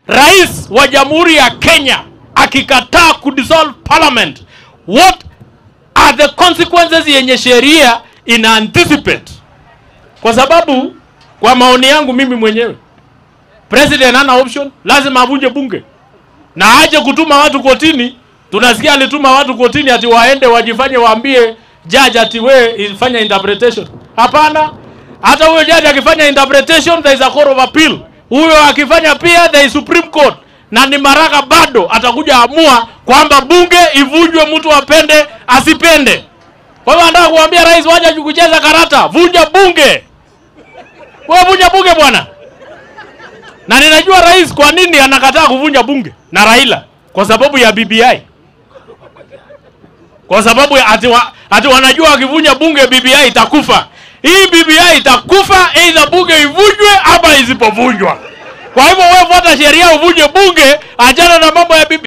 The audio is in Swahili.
rais wa jamhuri ya Kenya akikataa kudissolve parliament, what are the consequences yenye sheria ina anticipate? Kwa sababu kwa maoni yangu mimi mwenyewe, president hana option, lazima avunje bunge na aje kutuma watu kotini. Tunasikia alituma watu kotini ati waende wajifanye waambie judge ati we ifanya interpretation. Hapana, hata huyo judge akifanya interpretation there is a court of appeal. Huyo akifanya pia there is supreme court, na ni Maraga bado atakuja amua kwamba bunge ivunjwe, mtu apende asipende. Kwa hivyo nataka kuambia rais, wacha kucheza karata, vunja bunge. Wewe vunja bunge bwana. Na ninajua rais kwa nini anakataa kuvunja bunge na Raila, kwa sababu ya BBI, kwa sababu ya ati, wa, ati wanajua wakivunja bunge BBI itakufa. Hii BBI itakufa either bunge ivunjwe ama isipovunjwa. Kwa hivyo wewe fuata sheria uvunje bunge, achana na mambo ya BBI.